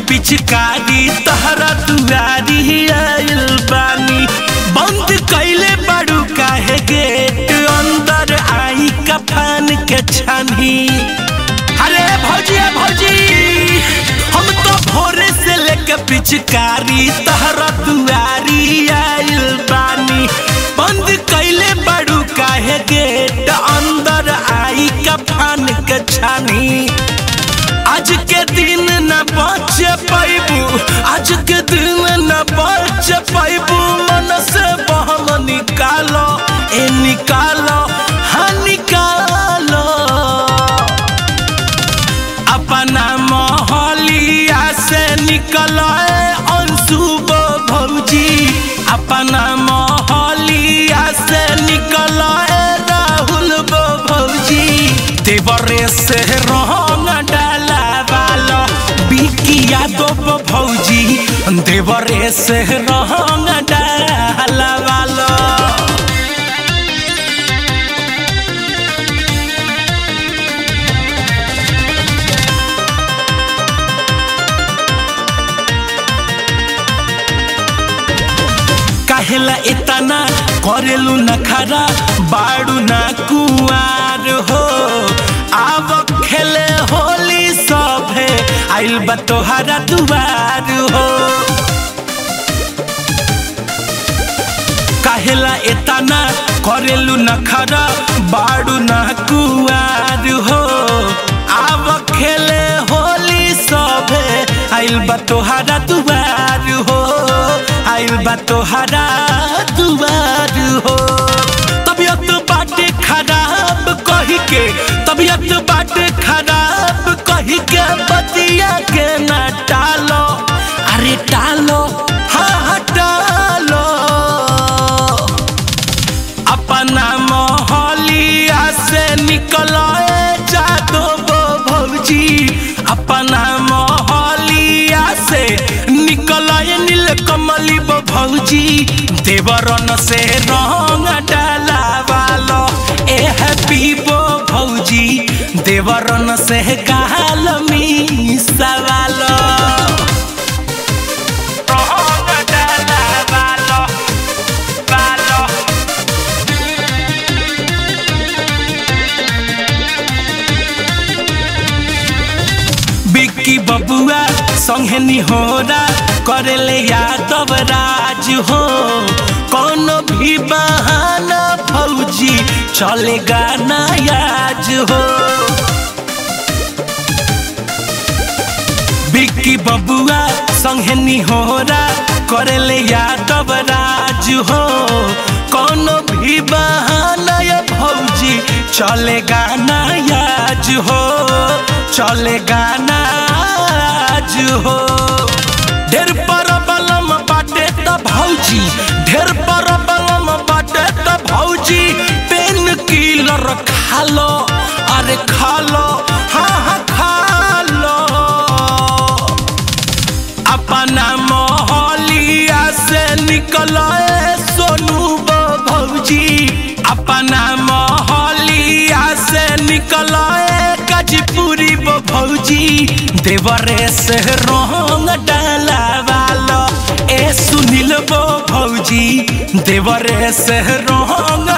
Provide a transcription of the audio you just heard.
पिचकारी तहरा दुआरी आइल बानी बंद कैले बड़ू काहे गेट अंदर आई कफान के छानी अरे भौजी ए भौजी हम तो भोरे से लेके पिचकारी तहरा दुआरी आइल बानी बंद कैले बड़ू काहे गेट अंदर आई कफान के छानी आज के दिन न बच पैबू आज के दिन न बच पैबू मन से बहम निकालो ए निकालो हाँ निकालो अपना मोहलिया से निकलो ए अंशुबो भौजी अपना मोहलिया से निकलो ए राहुल बो भौजी देवरे से रंग डाला वालो बिकिया दो बो भौजी देवरे से रंग डाला वालो काहेला इतना करेलू नखरा बाड़ू ना कुआर हो आव खेले होली सभे आइल बा तोहरा दुआर हो काहेला इतना करेलू नखरा बाड़ू ना कुआर हो आव खेले होली सभे आइल बा तोहरा दुआर हो आइल बा तोहरा दुआर हो तबियत बाटे खराब कही के तबियत बाटे खराब कही के बतिया के ना टालो अरे टालो हाँ हाँ टालो अपना मोहलिया से निकलो ए जादो बो भौजी अपना मोहलिया से निकलो ए नील कमली बो भौजी देवरन से रंग डाला वालो ए हैप्पी बो भौजी देवरन से गाल मी सवालो रंग डाला वालो वालो बिक्की बबुआ संगे निहोरा करेले यादव राज हो कोनो भी बहाना फौजी चलेगा ना याज हो बिक्की बबुआ संगे निहोरा करेले यादव राज हो कोनो भी बहाना या भौजी चलेगा ना याज हो चलेगा ना आज हो ढेर पर बलम बाटे त भौजी ढेर पर बलम बाटे त भौजी पेन किलर खा लो अरे खा लो हाँ हाँ खा लो अपना मोहलिया से निकलो ए सोनू बो भौजी अपना मोहलिया से निकलो ए गाजीपुरी बो भौजी देवरे से रंग डाला वालो ए सुनील बो भौजी देवरे से रंग